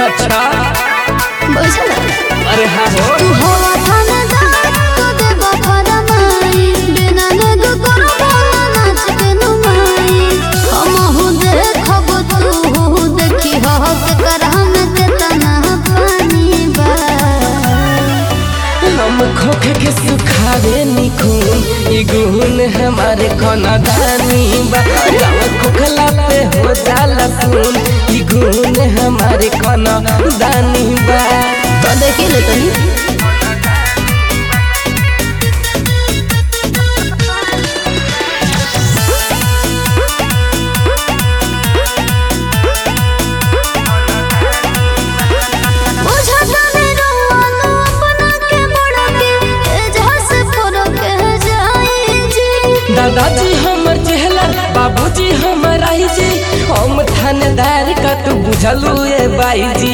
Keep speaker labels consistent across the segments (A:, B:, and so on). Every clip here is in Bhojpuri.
A: अच्छा
B: बुझल
A: अरे हाँ हो
B: तू हवा थानेदार तो देबो फरमाई बिना नेग करबो ना नाच के नुमाई हमहु देखब तू देखी हक कर हम केतना पानी बा
A: हम खोखे के सुखावे निखून ई गुण हमारे कोना दानी बा गाँव खोखला पे हो जाला सुन ई गुण हमारे कोना दानी बा
B: तो देखी ले तनी बुझता नहीं रोवानो अपना के बड़ा के एजहा से फरक जाई जी
A: दादाजी हमर चेहला बाबूजी हमर आई जी हम थानेदार का तू बुझलू ए बाई जी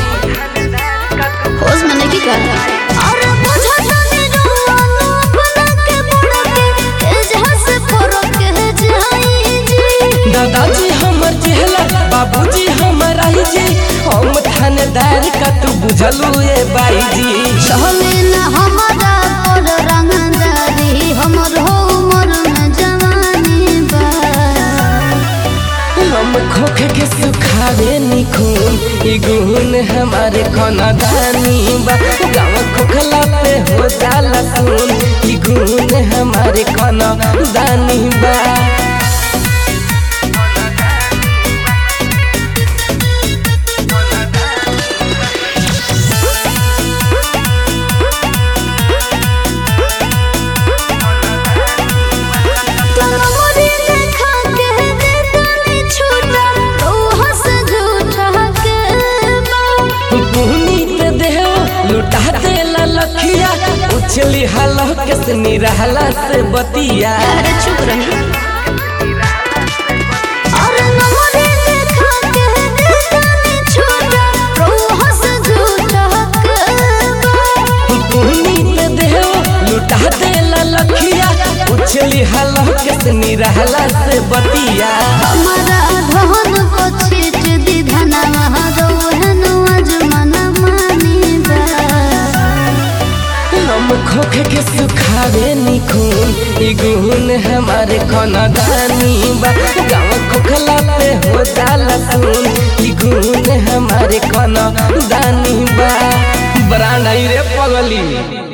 B: होश में नहीं कर अरे बुझता नहीं रोवानो अपना के बड़ा के एजहा से फरक जाई जी
A: दादाजी हमर चेहला बाबूजी हमर आई जी हम थानेदार का तू बुझलू ए बाई जी
B: चले ना हमारा पर रंगदारी हमर हो उमर में जवानी बा
A: हम खोखे के सुखावे निखून ई गुण हमारे कोना दानी बा गाँव खोखला पे हो जाला सुन ई गुण हमारे कोना दानी बा
B: तमरी देखा के देतानी छूटा रोह से झूठा के बा
A: पुहनी पे देहो लुटा देला लखिया उछली हलो के से निरहला से बतिया
B: अरे चुप रही अरे नमरी देखा के देतानी छूटा रोह से झूठा के बा
A: पुहनी पे देहो लुटा देला लखिया उछली हलो के से निरहला से बतिया
B: हमारा धन को छीट दी धनवा रोहन अजमन मानी बा
A: हम खोखे के सुखावे निखून ई गुण हमारे कोना दानी बा गाँव खोखला पे हो जाला सुन ई गुण हमारे कोना दानी बा बरांडाई रे पगली